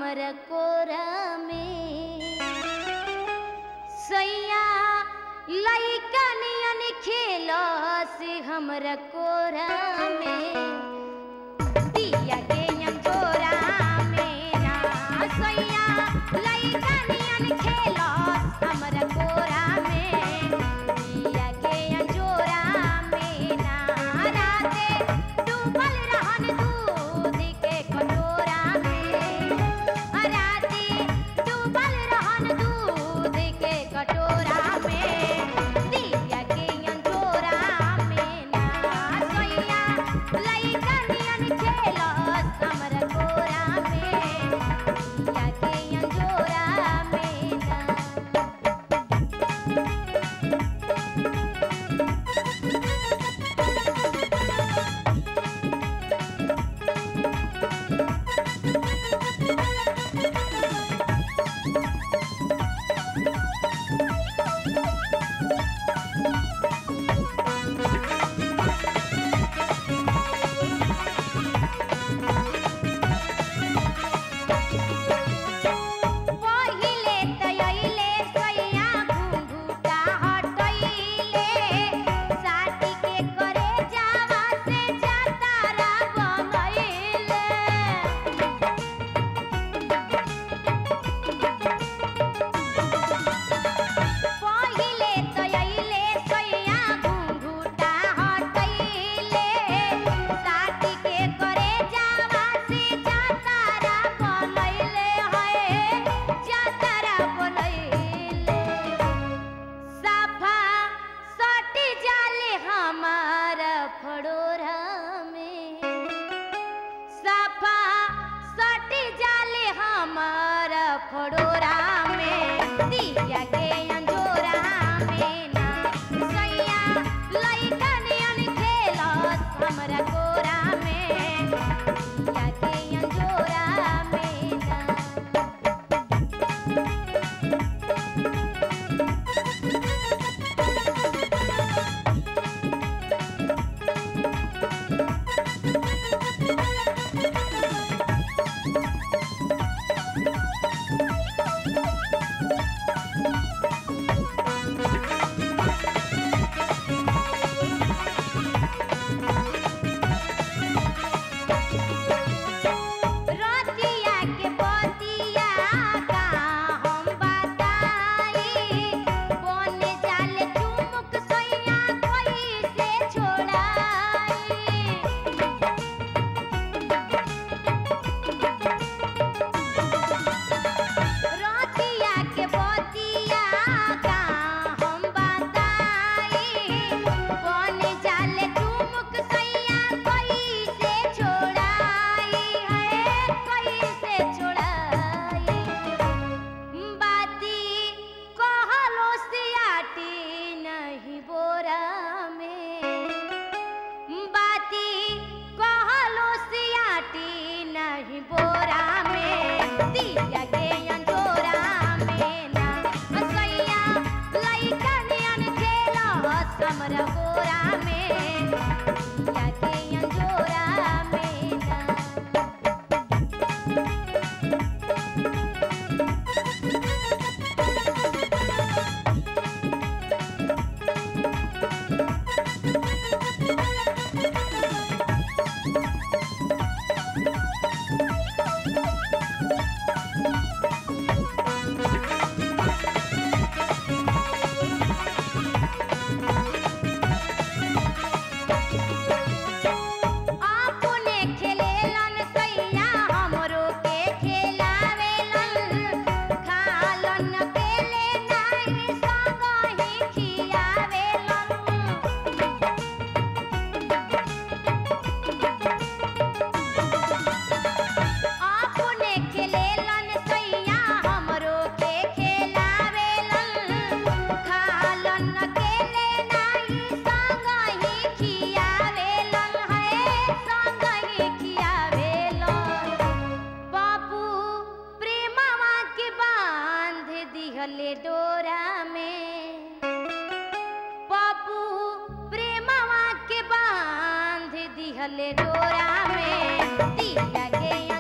हमर कोरा में सैया लइका नियन खेलो से हमर कोरा में दिया के अंजोरा में ना सैया लइका नियन खेलो हमर कोरा में दिया के अंजोरा में ना राते डूबल रहन दूध के कटोरा में राते डूबल रहन दूध के कटोरा में दिया के अंजोरा में ना सैया लइका नियन खेलस हमर कोरा में दिया के अंजोरा में ना पहिले तयले सैया घुंघुटा हटैले साटी के करे जावा से जातारा बनैले पहिले तयले सैया घुंघुटा हटैले साटी के करे जावा से जातारा बनैले है जातारा बनैले सफा सटी जाले हमार फड़ोरा में सफा सटी जाले हमार फड़ोरा में दिया के अंजोरा में ना सैया लइका नियन खेलस हमरा कोरा में दिया के अंजोरा में ना रतिया के बतिया का हम बताई बन जाले चुमुक सैया कोई से छोड़ाई रतिया के बतिया का हम बताई बन जाले चुमुक सैया कोई से छोड़ाई है कोई से छोड़ाई बाती कहलो सियाटी नहीं बोरा में बाती कहलो सियाटी नहीं बोरा में दिया के अंजोरा में ना सैया लइका नियन खेलस हमरा गोरा में दिया के अंजोरा में ना दिहले डोरा में पप्पू प्रेमवा के बांध दिहले डोरा में दिया के